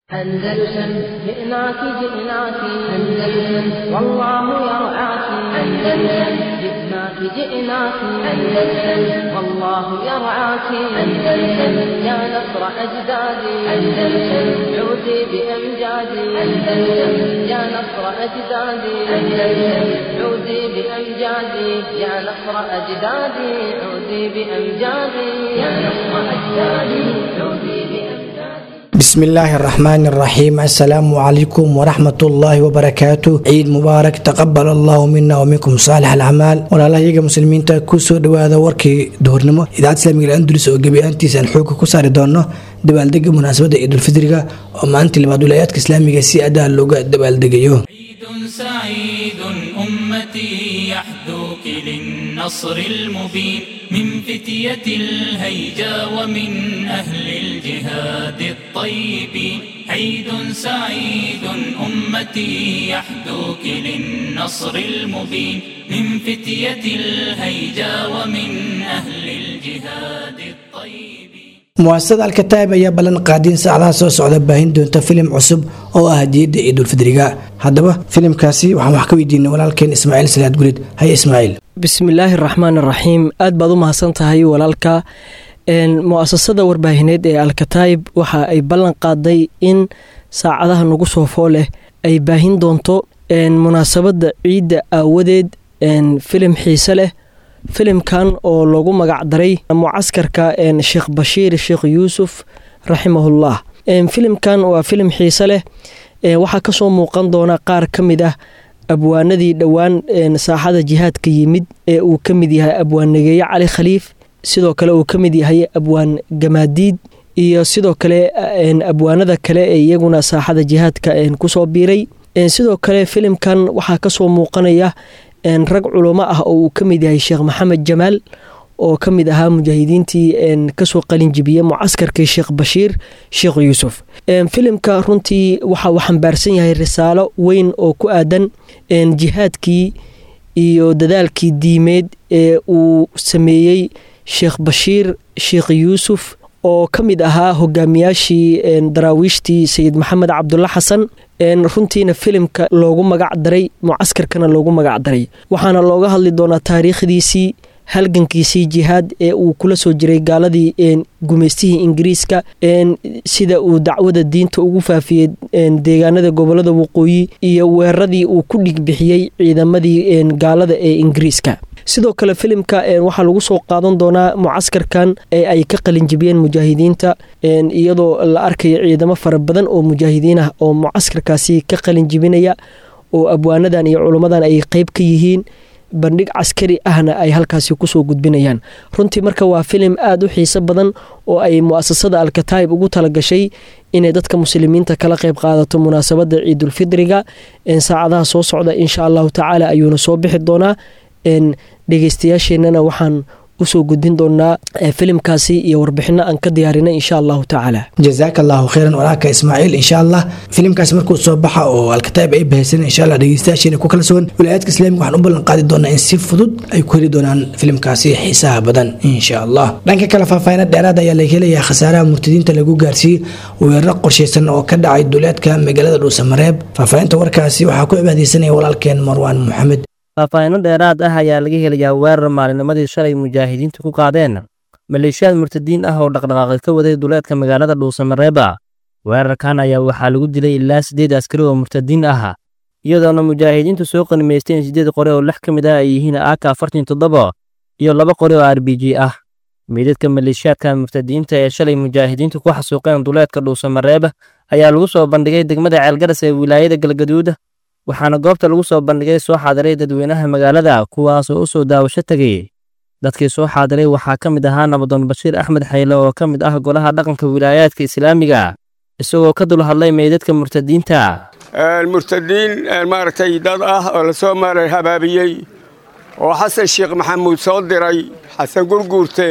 أندلسن جئناك جئناك أندلسن والله يرعاك أندلسن جئناك جئناك أندلسن والله يرعاك أندلسن يا نصر أجدادي أندلسن عودي بأمجادي أندلسن يا نصر أجدادي أندلسن عودي بأمجادي يا نصر أجدادي عودي بأمجادي يا نصر أجدادي عودي بأمجادي bismillaahi araxmaani araxiim assalaamu calaykum waraxmatullaahi wabarakaatu ciid mubaarak taqabal allahu mina waminkum saalix alacmaal walaalahayaga muslimiinta kusoo dhawaada warkii duhurnimo idaacad islamiga andulus oo gebiaantiisa aan xooga ku saari doono dabaaldega munaasabadda ciidulfidriga oo maalintii labaad wilayaadka islaamiga si adaa looga dabaaldegayo عيد سعيد أمتي يحدوك للنصر المبين من فتية الهيجا ومن أهل الجهاد الطيبين عيد سعيد أمتي يحدوك للنصر المبين من فتية الهيجا ومن أهل الجهاد الطيبين muwaasasada alkataib ayaa ballan qaadiin saacadaha soo socda baahin doonta filim cusub oo ah hadiyadda ciidulfidriga haddaba filimkaasi waxaan wax ka weydiinay walaalkeen ismaaciil salaad gulid haye ismaaciil bismillaahi raxmaan raxiim aad baad u mahadsan tahay walaalka mu-asasada warbaahineed ee alkataib waxa ay ballan qaaday in saacadaha nagu soo foo leh ay baahin doonto munaasabadda ciidda aawadeed filim xiise leh filimkan oo loogu magac daray mucaskarka sheekh bashiir sheekh yuusuf raximahullah filimkan waa filim xiise leh waxaa kasoo muuqan doona qaar ka mid ah abwaanadii dhowaan saaxada jihaadka yimid ee uu ka mid yahay abwaan nageeye cali khaliif sidoo kale uu ka mid yahay abwaan gamaadiid iyo sidoo kale abwaanada kale ee iyaguna saaxada jihaadka kusoo biiray sidoo kale filimkan waxaa kasoo muuqanaya rag culamo ah oo uu ka mid yahay sheekh maxamed jamaal oo ka mid ahaa mujaahidiintii kasoo qalinjibiyey mucaskarkii sheekh bashiir sheekh yuusuf filimka runtii waxa uu xambaarsan yahay risaalo weyn oo ku aadan jihaadkii iyo dadaalkii diimeed ee uu sameeyey sheekh bashiir sheekh yuusuf oo ka mid ahaa hogaamiyaashii daraawiishtii sayid maxamed cabdulla xasan runtiina filimka loogu magac daray mucaskarkana loogu magac daray waxaana looga hadli doonaa taariikhdiisii halgankiisii jihaad ee uu kula soo jiray gaaladii gumaystihii ingiriiska sida uu dacwada diinta ugu faafiyey deegaanada gobolada waqooyi iyo weeraradii uu ku dhigbixiyey ciidamadii gaalada ee ingiriiska sidoo kale filimka waxaa lagu soo qaadan doonaa mucaskarkan ee ay ka qalinjibiyeen mujaahidiinta iyadoo la arkayo ciidamo fara badan oo mujaahidiin ah oo mucaskarkaasi ka qalinjibinaya oo abwaanadan iyo culummadan ay qeyb ka yihiin bandhig caskari ahna ay halkaasi kusoo gudbinayaan runtii marka waa filim aada u xiiso badan oo ay muasasada alkataib ugu talagashay inay dadka muslimiinta kala qeyb qaadato munaasabada ciidulfidriga saacadaha soo socda insha allahu tacaala ayuuna soo bixi doonaa dhegeystayaasheenana waxaan usoo gudbin doonaa filimkaasi iyo warbixino aan ka diyaarinay insha allahu tacaala jazaaka allahu kheyran walaalka ismaaciil insha allah filimkaas markuu soo baxa oo alkataib ay bahaysan insha allah dhegeystayaasheena ku kala sugan wilayaadka islaamiga waxaan u ballan qaadi doonaa in si fudud ay ku heli doonaan filimkaasi xiisaha badan insha allah dhanka kale faahfaahina dheeraad ayaa laga helayaa khasaaraha murtadiinta lagu gaarsiiyey weeraro qorshaysan oo ka dhacay duleedka magaalada dhuusamareeb faahfaahinta warkaasi waxaa ku cibaadeysanaya walaalkeen marwaan maxamed faahfaahino dheeraad ah ayaa laga helayaa weerar maalinimadii shalay mujaahidiintu ku qaadeen maleeshiyaad murtadiin ah oo dhaqdhaqaaqi ka waday duleedka magaalada dhuusamareeba weerarkan ayaa waxaa lagu dilay ilaa siddeed askari oo murtadiin ah iyadoona mujaahidiintu soo qanimaysteen siddeed qore oo lix ka mid ah ay yihiin aaka afartan toddoba iyo laba qore oo r b g ah meydadka maleeshiyaadka murtadiinta ee shalay mujaahidiintu ku xasuuqeen duleedka dhuusamareeb ayaa lagu soo bandhigay degmada ceelgaras ee wilaayada galgaduud waxaana goobta lagu soo bandhigay soo xaadiray dadweynaha magaalada kuwaasoo u soo daawasho tegay dadkii soo xaadiray waxaa ka mid ahaa nabadoon bashiir axmed xayle oo ka mid ah golaha dhaqanka wilaayaadka islaamiga isagoo ka dul hadlay meydadka murtadiinta murtadiin maaragtay dad ah oo lasoo maaray habaabiyey oo xasan sheekh maxamuud soo diray xasan gurguurte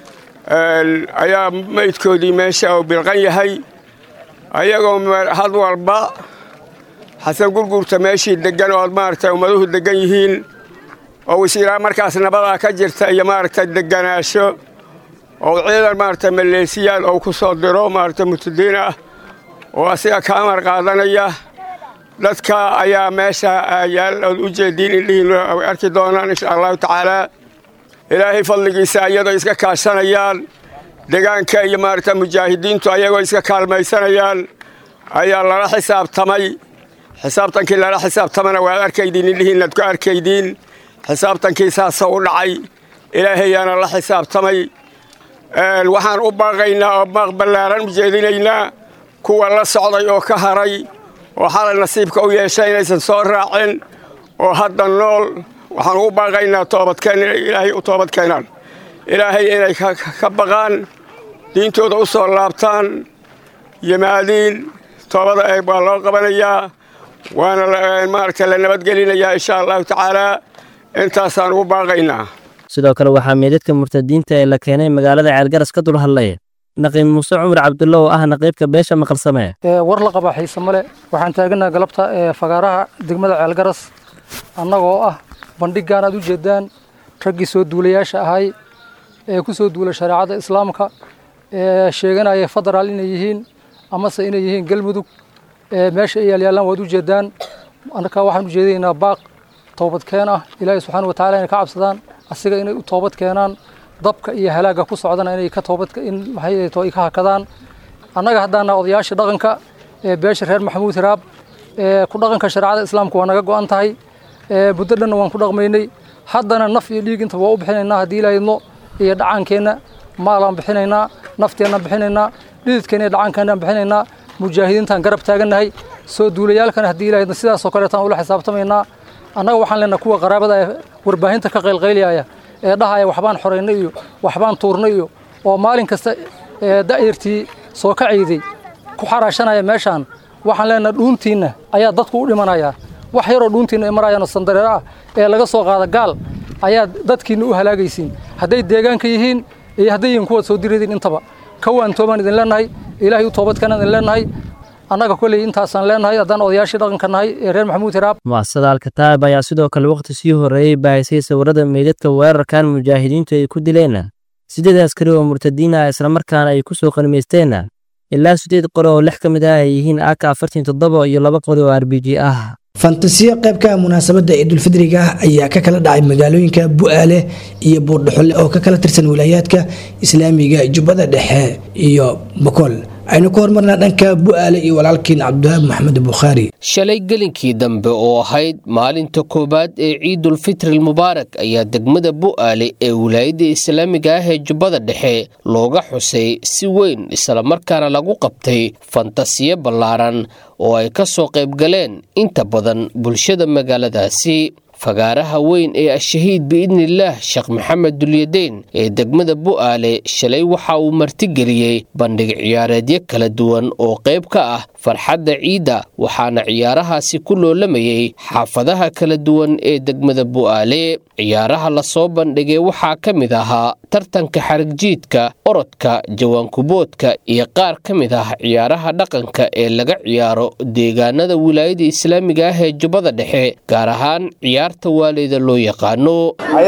ayaa meydkoodii meesha uu bilqan yahay ayagoo had walba xasan gurguurta meeshii deggan oo maaragtay ummaduhu deggan yihiin oo wasiiraa markaas nabadaa ka jirta iyo maaragtay degganaasho oo ciidan maaragtay maleesiyaal ou ku soo diro maaragtay murtadiin ah oo asiga ka amar qaadanaya dadka ayaa meesha yaal ood u jeediin indhihiin arki doonaan insha allahu tacaalaa ilaahay fadligiisa iyadoo iska kaashanayaan degaanka iyo maaragta mujaahidiintu ayagoo iska kaalmaysanayaan ayaa lala xisaabtamay xisaabtankii lala xisaabtamana waad arkaydiin indhihiinaad ku arkaydiin xisaabtankii saasoo u dhacay ilaahayaana la xisaabtamay waxaan u baaqaynaa oo baaq ballaaran u jeedinaynaa kuwa la socday oo ka haray oo xalay nasiibka u yeeshay inaysan soo raacin oo hadda nool waxaan ugu baaqaynaa toobadkeen inay ilaahay u toobad keenaan ilaahay inay ka baqaan diintooda u soo laabtaan yimaadiin toobada eeg baa loo qabanayaa waana maaragta la nabadgelinayaa insha allahu tacaalaa intaasaan ugu baaqaynaa sidoo kale waxaa meedadka murtadiinta ee la keenay magaalada ceelgaras ka dul hadlay naqiib muuse cumar cabdulla oo ah naqiibka beesha maqalsame war la qaba xiise male waxaan taaganaha galabta ee fagaaraha degmada ceelgaras annagoo ah bandhiggan aad u jeedaan raggii soo duulayaasha ahay ee ku soo duula shareecada islaamka ee sheeganaya federaal inay yihiin amase inay yihiin galmudug ee meesha ay yaalyaallaan waad u jeedaan marka waxaan u jeedinaynaa baaq toobadkeen ah ilaahay subxaana watacaala inay ka cabsadaan asiga inay u toobad keenaan dabka iyo halaagga ku socdana inay ka toobad in maxay to ay ka hakadaan annaga haddaana odayaasha dhaqanka ee beesha reer maxamuud hiraab ee ku dhaqanka shareecada islaamka waa naga go'an tahay ee muddo dhanna waan ku dhaqmaynay haddana naf iyo dhiig intaba waa u bixinaynaa haddii ilaahidno iyo dhacaankeenna maalaan bixinaynaa nafteennan bixinaynaa dhididkeenna iyo dhacaankeennaan bixinaynaa mujaahidiintaan garab taagannahay soo duulayaalkana haddii ilaahidno sidaasoo kaleetaan ula xisaabtamaynaa annaga waxaan leenahay kuwa qaraabada ee warbaahinta ka qaylqayliyaya ee dhahaya waxbaan xoraynay iyo waxbaan tuurnay iyo oo maalin kasta ee da'yartii soo ka ciiday ku xaraashanaya meeshaan waxaan leenahay dhuuntiinna ayaa dadku u dhimanayaa wax yaroo dhuuntiinna ay marayaanoo sandareero ah ee laga soo qaada gaal ayaa dadkiinna u halaagaysiin hadday deegaanka yihiin iyo hadday yihiin kuwaad soo diridin intaba kawaan toobaan idin leenahay ilaahay u toobadkeenaan idin leenahay annaga koley intaasaan leenahay haddaan odayaashii dhaqanka nahay ee reer maxamuud hiraab mu'asasada alkataab ayaa sidoo kale wakhti sii horreeyey baahisay sawirrada meydadka weerarkan mujaahidiintu ay ku dileen siddeed askari oo murtadiin ah islamarkaana ay ku soo qanimaysteen ilaa siddeed qori oo lix ka mid ah ay yihiin aka afartan toddoba iyo laba qori oo r b g ah fantasiyo qaybka munaasabadda ciidulfidriga ayaa ka kala dhacay magaalooyinka bu'aale iyo buurdhuxule oo ka kala tirsan wilaayaadka islaamiga jubbada dhexe iyo bokool aynu ku hormarnaa dhanka bu'aale iyo walaalkiin cabdiwahaab maxamed bukhaari shalay gelinkii dambe oo ahayd maalinta koowaad ee ciidulfitri mubaarak ayaa degmada bu'aale ee wilaayadda islaamiga ah ee jubbada dhexe looga xusay si weyn islamarkaana lagu qabtay fantasiyo ballaaran oo ay ka soo qaybgaleen inta badan bulshada magaaladaasi fagaaraha weyn ee ashahiid biidnillaah sheekh maxamed dulyadeyn ee degmada bu'aale shalay waxa uu martigeliyey bandhig ciyaareedyo kala duwan oo qayb ka ah farxadda ciidda waxaana ciyaarahaasi ku loolamayey xaafadaha kala duwan ee degmada bu'aale ciyaaraha lasoo bandhigay waxaa ka mid ahaa tartanka xarigjiidka orodka jawaankuboodka iyo qaar ka mid ah ciyaaraha dhaqanka ee laga ciyaaro deegaanada wilaayada islaamiga ah ee jubbada dhexe gaar ahaan ciyaarta waaleyda loo yaqaano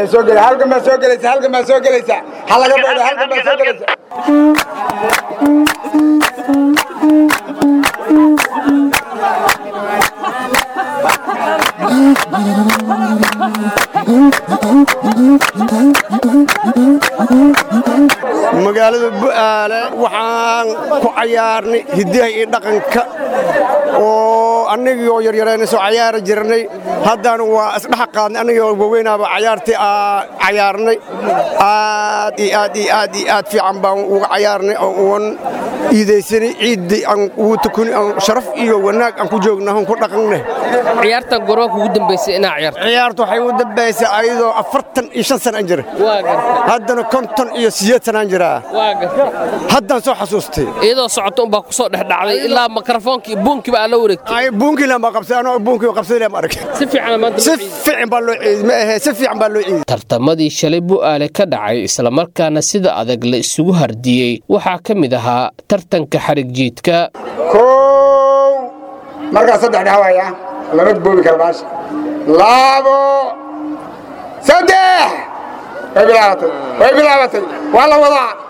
magaalada bu'aale waxaan ku cayaarnay hiddaha iyo dhaqanka oo annagii oo yaryarayna soo cayaari jirnay haddana waa isdhex qaadnay annagii oo waweynaaba cayaartii cayaarnay aad iyo aad iyo aad iyo aad fiican baan uga cayaarnay oo uan iidaysanay ciiddii aan ugu tukuni aan sharaf iyo wanaag aan ku joogna aan ku dhaqannay ciyaartan gormaanka ugu dambaysay inaa ciyaarto ciyaartu waxay ugu dambaysay ayadoo afartan iyo shan sana aan jira haddana konton iyo sideed sanaan jiraa haddaan soo xasuustay iyadoo socoto unbaa ku soo dhexdhacday ilaa mikrofoonkii buunkiiba aa la wareegtay buunkii lama qabsay anoo buunkii qabsaday lama arag si fiican maanta si fiican baa loo ciiday ma ahee si fiican baa loo ciiday tartamadii shalay bu'aale ka dhacay islamarkaana sida adag la isugu hardiyey waxaa ka mid ahaa tartanka xarig jiidka kow markaa saddex dhawaya lama boobi kara baasha labo saddex way bilaabatay way bilaabatay waa la wadaa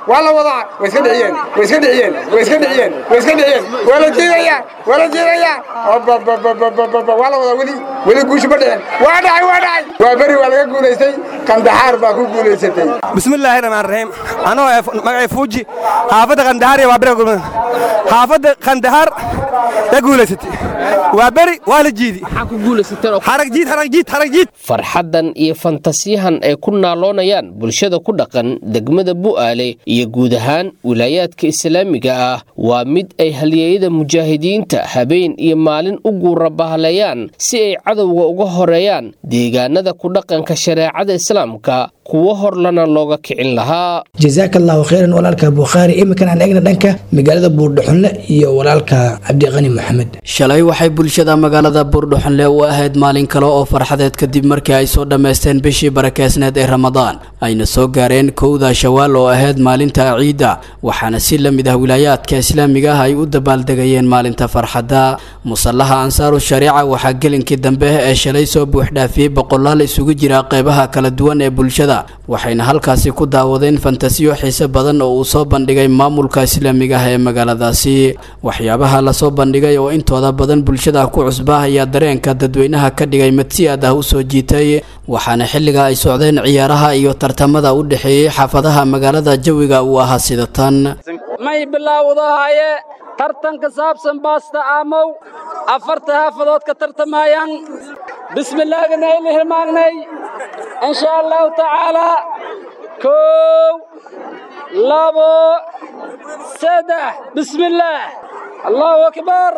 waa la wadaa way iska dhiciyeen way iska dhiciyeen way iska dhiciyeen way iska dhiciyeen waa la jiidayaa waa la jiidayaa Ababababababa, waa la wadaa weli weli guushu ma dhicin waa dhacay waa dhacay waa beri waa laga guulaystay kandaxaar baa ku guulaysatay bismillaahi raxmaan raxiim anoo eh, magacay fuuji xaafadda kandahaar iyo waa beri gurmada xaafadda kandahaar ya guulaysatay waa beri waa la jiidi harag jiid harag jiid harag jiid farxaddan iyo fantasiyahan ay ku naaloonayaan bulshada ku dhaqan degmada bu'aale iyo guud ahaan wilaayaadka islaamiga ah waa mid ay halyeeyada mujaahidiinta habeen iyo maalin u guurabahaleeyaan si ay cadowga uga horeeyaan deegaanada ku dhaqanka shareecada islaamka kuwo horlana looga kicin lahaa jazaaka allahu khayran walaalka bukhaari iminkan aan eegna dhanka magaalada buurdhaxunle iyo walaalka cabdiqani maxamed shalay waxay bulshada magaalada buurdhuxunle u ahayd maalin kale oo farxadeed kadib markii ay soo dhammaysteen bishii barakeysneed ee ramadaan ayna soo gaareen kowda shawaal oo ahayd maalinta ciidda waxaana si la mid ah wilaayaadka islaamiga ah ay u dabaaldegayeen maalinta farxadda musallaha ansaaru shariica waxaa gelinkii dambe ee shalay soo buuxdhaafiyey boqolaal isugu jira qeybaha kala duwan ee bulshada waxayna halkaasi ku daawadeen fantasiyo xiise badan oo uu soo bandhigay maamulka islaamiga ah ee magaaladaasi waxyaabaha lasoo bandhigay oo intooda badan bulshada ku cusba ayaa dareenka dadweynaha ka dhigay mid si aad ah u soo jiitay waxaana xilliga ay socdeen ciyaaraha iyo tartamada u dhexeeyey xaafadaha magaalada jawiga uu ahaa sida tan may bilaawdahaye tartan ka saabsan baasta aamow afarta xaafadood ka tartamayaan bismillaahina ayla hilmaagnay insha allahu tacaalaa kow labo saddex bismillaah allahu akbar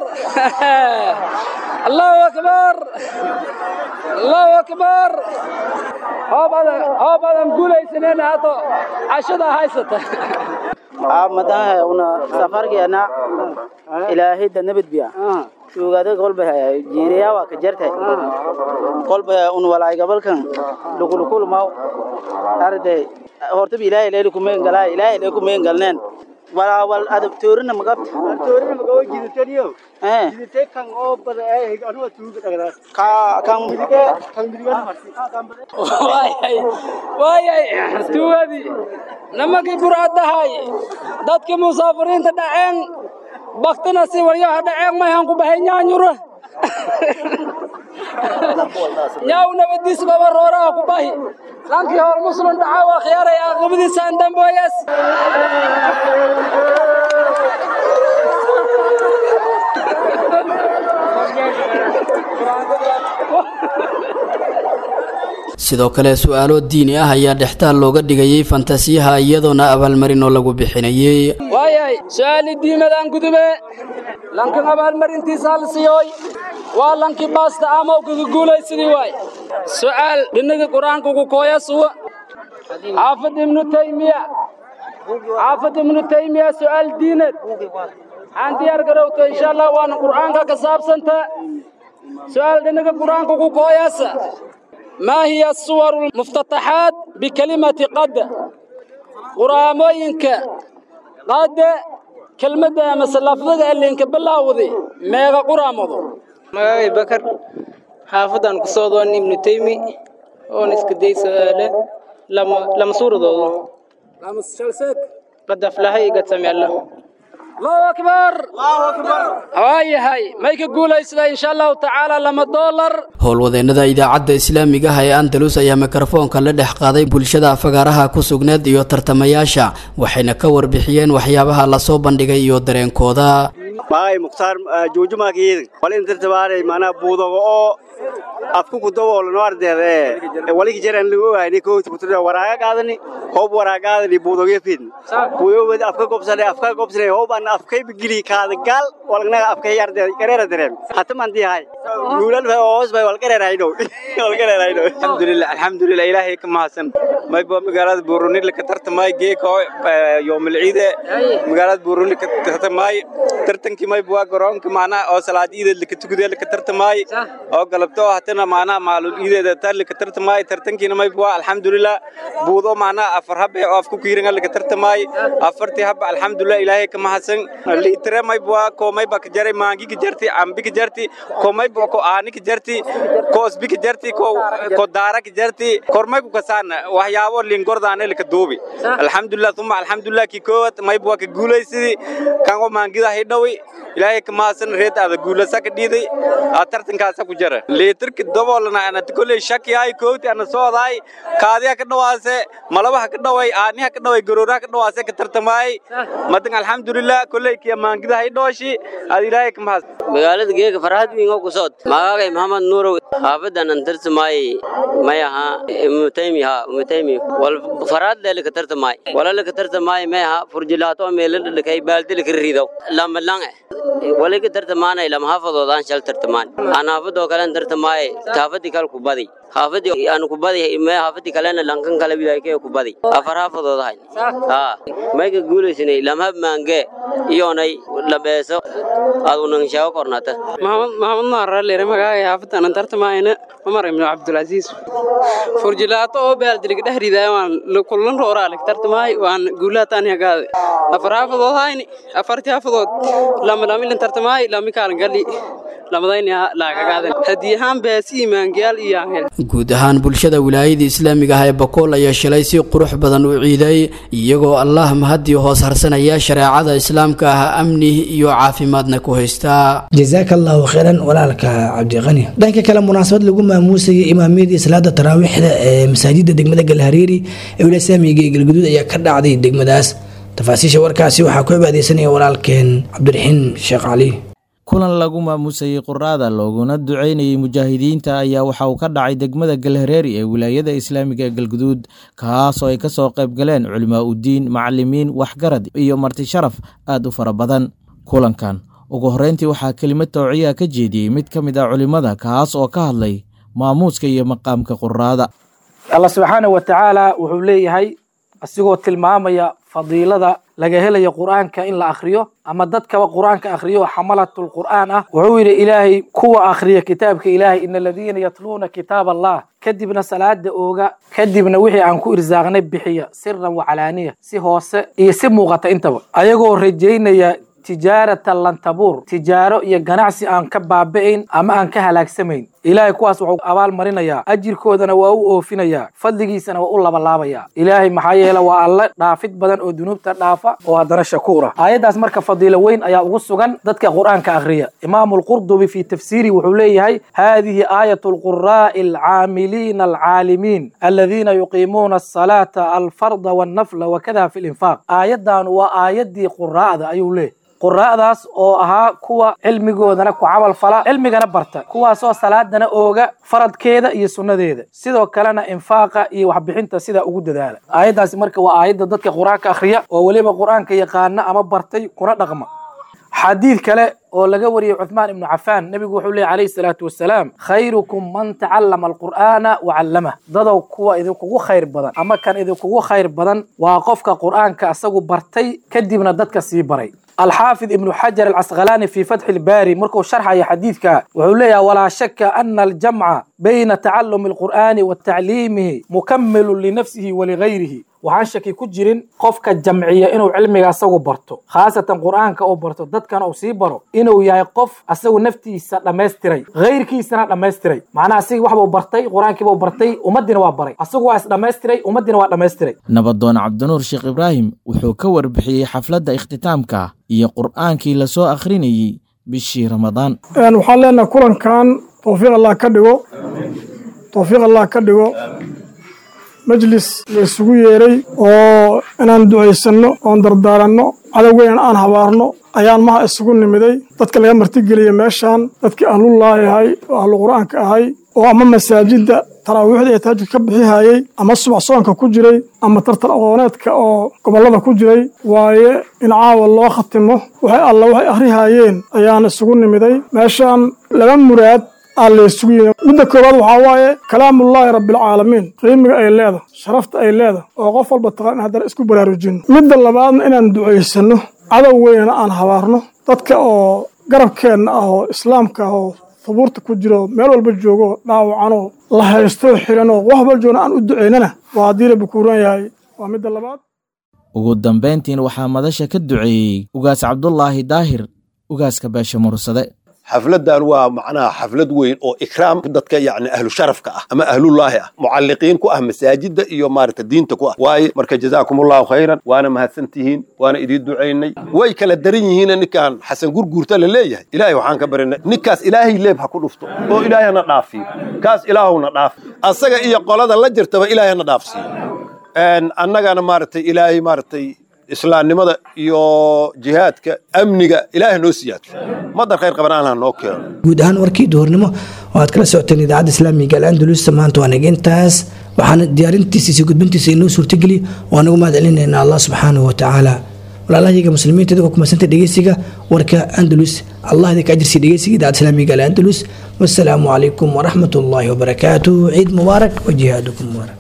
allahu akbar allahu akbar hoobadan hoobadan guulaysaneen haato cashada haysata madaha una safarkeena ilaahay da nabad biya tuugada kolba jiiriya waa ka jartay kolba un walaay gabalkan lukulukul maw arday hortaba ilaahay leeli kumeen galaa ilaahay lee kumeen galneen walaa wal adab toorina magabta toorina magawo jiditaniyo eh jidite kan oo bada ay anu tuuga dhagada ka kan midige kan midige waayay waayay tuugadii nimankii buraadahay dadkii musaafiriinta dhaceen baktina si waryaha dhaceen mayhan ku baxay nyaanyura nyaaw nabadiis baba rooraha ku bahi lankii hor muslim dhaca waa khiyaaray aqibadiisaan damboyas sidoo kale su-aalo diini ah ayaa dhextaal looga dhigayay fantasiyaha iyadoona abaalmarin oo lagu bixinayey waayay su-aali diimadaan gudube lankin abaalmarintiisa hal siyoy waa lankii baasta amow kaga guulaysidii waay su'aal dhinaga qur-aanka ku kooya suwa xaafid ibnu taymiya xaafid ibnu taymiya su'aal diineed aan diyaar garowto insha allah waana qur'aanka ka saabsanta su'aal dhinaga qur-aanka ku kooyaasa ما هي الصور المفتتحات بكلمة قد قراموينك قد كلمة مثل لفظة اللي انك بلاوذي ميغا قرامضو magacay bakar xaafadan ku soo doon ibnu taymi oon iska day su'aale lama lama suuradoodo lama shalseek qad aflahay gad sami allah الله أكبر الله أكبر هاي هاي ما يقول إن شاء الله تعالى لما دولار howlwadeennada idaacadda islaamiga ah ee andalus ayaa mikrofoonka la dhex qaaday bulshada fagaaraha ku sugneed iyo tartamayaasha waxayna ka warbixiyeen waxyaabaha lasoo bandhigay iyo dareenkooda magay mukhtaar joojumaakiyeed wal intartabaaray manaa buudogo oo afku kudaboolano ardeede waligi jaran lagu ogaani kooti kutura waraaga qaadani hoob waraaga qaadani buudoge fid buudowed afka gobsane afka gobsane hooban afkay bigili kaada gaal walagnaga afkay ardeede gareera dareem hata mandi hay guulal bay hoos bay walgareer hayno walgareer hayno alxamdulillah alxamdulillah ilaahay ka mahadsan may ba magaalada buuruni la ka tartamay geeko yoomil ciide magaalada buuruni ka tartamay tartankii may buwa garoonka macnaha oo salaad iideed la ka tukudee la ka tartamay oo galabto hatana macnaha maalul iideeda tar la ka tartamay tartankiina may buwa alxamdulillah buudo macnaha afar habe oo afku kiiringa la ka tartamay afartii habe alxamdulillah ilaahay ka mahadsan liitire may buwa koomay ba ka jaray maangi ka jarti ambi ka jarti koomay mayba ko aani ka jarti ko osbi ka jarti ko ko daara ka jarti kormay ku kasaana waxyaabo lingordaane laka duubi alxamdulilah uma alxamdulilah kii koowad mayba waa ka guulaysidii kango maangida hidhawi ilaahay ka mahadsan reed aada guulasa ka dhiiday aa tartankaasa ku jara liitarka daboolana anata kolley shaki ay koowti ana soodaay kaadiha ka dhawaase malabaha ka dhaway aaniha ka dhaway garooraha ka dhawaase ka tartamaay madan alxamdulilah kolley kiya maangida hidhooshi aad ilaahay ka mahadsan magaalada geega farxad wiingo ku socod magaagay maxamed nuurow xaafadan an tartamaay may aha umutaymi ha umutaymi wal farxad leele ka tartamaay walala ka tartamaay may aha furjilaato meelada dhakay baaldil ka riidaw lama lang wali ka tartamaanay lama hafadoodaan shal tartamaan aan haafadoo kalen tartamaay haafadii kale ku badi haafadii aan ku badi may haafadii kalena lankan kale wilaykee ku badi afar haafadood ahay ha may ka guulaysanay lamhab maange iyoonay labeeso aad unan sheego kornata maxamed maaraleere magaaga haafadaanan tartamaayna cumar ibnu cabdulcasiis furjilaato oo baaldiliga dhex ridaay waan kulan rooraalik tartamaay waan guulaataan hagaade afar haafadood hayni afartii haafadood lamalamilan tartamaay lamikaalan gali lamadayni laagagaaden haddii ahaan baasi imaangayaal iyo aan guud ahaan bulshada wilaayada islaamiga ah ee bakool ayaa shalay si qurux badan u ciiday iyagoo allah mahadii hoos harsanaya shareecada islaamka ah amni iyo caafimaadna ku haystaa jazaaka allahu khayran walaalka cabdiqani dhanka kale munaasabad lagu maamuusayay imaamiyadii salaada taraawiixda ee masaajida degmada galhareeri ee wilaaya islaamiga ee galguduud ayaa ka dhacday degmadaas tafaasiisha warkaasi waxaa ku cibaadeysanaya walaalkeen cabdiraxiin sheekh cali kulan lagu maamusayey quraada looguna duceynayey mujaahidiinta ayaa waxa uu ka dhacay degmada galhareeri ee wilaayada islaamiga ee galguduud kaas oo ay ka soo qayb galeen culimaa udiin macalimiin waxgarad iyo marti sharaf aad u fara badan kulankan ugu horreyntii waxaa kelimad towciyaa ka jeediyey mid ka mid ah culimmada kaas oo ka hadlay maamuuska iyo maqaamka quraada allah subxaanah wa tacaala wuxuu leeyahay asigoo tilmaamaya fadiilada laga helayo qur'aanka in la akhriyo ama dadkaba qur'aanka akhriyo xamalatul qur'aan ah wuxuu yidhi ilaahay kuwa akhriya kitaabka ilaahay ina aladiina yatluuna kitaab allah kadibna salaada ooga kadibna wixii aan ku irsaaqnay bixiya siran wacalaaniya si hoose iyo si muuqata intaba ayagoo rajaynaya tijaaratan lantabuur tijaaro iyo ganacsi aan ka baaba'ayn ama aan ka halaagsamayn ilaahay kuwaas wuxuu abaal marinayaa ajirkoodana waa u oofinayaa fadligiisana waa u labalaabayaa ilaahay maxaa yeele waa alle dhaafid badan oo dunuubta dhaafa oo haddana shakuura aayaddaas marka fadiilo weyn ayaa ugu sugan dadka qur'aanka akhriya imaamu lqurdubi fi tafsiiri wuxuu leeyahay haadihi aayat lquraa'i alcaamiliina alcaalimiin aladiina yuqiimuuna asalaata alfarda wannafla wakada fi linfaaq aayaddan waa aayaddii quraa'da ayuu leeyahy quraa'daas oo ahaa kuwa cilmigoodana ku camal fala cilmigana barta kuwaasoo salaadana ooga faradkeeda iyo sunnadeeda sidoo kalena infaaqa iyo waxbixinta sidaa ugu dadaala aayaddaasi marka waa aayadda dadka qur-aanka akhriya oo weliba qur-aanka yaqaana ama bartay kuna dhaqma xadiid kale oo laga wariyey cuthmaan ibnu cafaan nebigu wuxuu leeyay calayhi salaatu wasalaam khayrukum man tacallama alqur'aana wa callamah dadow kuwa idinkugu khayr badan ama kan idinkugu khayr badan waa qofka qur'aanka asagu bartay kadibna dadka sii baray الحافظ ابن حجر العسقلاني في فتح الباري مركو شرح حديثك وحوليا ولا شك أن الجمع بين تعلم القرآن وتعليمه مكمل لنفسه ولغيره waxaan shaki ku jirin qofka jamciya inuu cilmiga asagu barto khaasatan qur'aanka uu barto dadkana uu sii baro inuu yahay qof asagu naftiisa dhammaystiray hayrkiisana dhammaystiray macnaha asigi waxbuu bartay qur-aankiibuu bartay ummaddiina waa baray asagu waa isdhammaystiray ummaddiina waa dhammaystiray nabadoon cabdinuur sheekh ibraahim wuxuu ka warbixiyey xafladda ikhtitaamka iyo qur'aankii lasoo akhrinayey bishii ramadaan waxaan leenahay kulankan towfiiq allah ka dhigo towfiiq allah ka dhigo majlis la isugu yeeray oo inaan ducaysanno oon dardaaranno cadowgeynan aan habaarno ayaan maha isugu nimiday dadka laga martigeliya meeshaan dadkii ahlullaahi ahay oo ahlu qur'aanka ahay oo ama masaajidda taraawiixda ee taajid ka bixihayey ama subax soonka ku jiray ama tartan aqooneedka oo gobollada ku jiray waaye in caawa loo khatimo waxay alla waxay akhrihaayeen ayaan isugu nimiday meeshaan laba muraad aa la isugu yimi midda koowaad waxaa waaye kalaamullaahi rabbialcaalamiin qiimiga ay leedahay sharafta ay leedahay oo qof walba taqaan in haddana isku baraarujinno midda labaadna inaan ducaysanno cadow weynana aan habaarno dadka oo garabkeenna ah oo islaamka ah oo hubuurta ku jiro meel walba joogo dhaawacanoo la haystoo xiranoo wax walba joogna aan u ducaynana waa haddii la bukuuran yahay waa midda labaad ugu dambayntiin waxaa madasha ka duceeyey ugaas cabdulaahi daahir ugaaska beesha mursade xafladan waa macnaha xaflad weyn oo ikraam dadka yacni ahlu sharafka ah ama ahlullaahi ah mucalliqiin ku ah masaajidda iyo maaragta diinta ku ah waaye marka jazaakumullahu khayran waana mahadsantihiin waana idiin ducaynay way kala daran yihiin ninkan xasan gurguurta la leeyahay ilaahay waxaan ka barinay ninkaas ilaahay leeb ha ku dhufto oo ilaahay hana dhaafiyo kaas ilaahowna dhaaf asaga iyo qolada la jirtaba ilaahay hana dhaafsiiyo annagana maaragtay ilaahay maaragtay islaamnimada iyo jihaadka amniga ilaahay noo siyaadso madar khayr qaban allah noo keeno guud ahaan warkii duhurnimo oo aad kala socoteen idaacadda islaamiga al-andalus maanta waa nageentaas waxaana diyaarintiisa iyo gudbintiisa inoo suurtageliy oo anagu mahad celinaynaa allah subxaanahu wa tacaala walaalahayaga muslimiinta idinka kumadsanta dhegeysiga warka andalus allah idinka ajirsiya dhegeysiga idaacadda islaamiga al-andalus wassalaamu calaykum waraxmat ullaahi wabarakaatuh ciid mubaarak wa jihaadukum mubaarak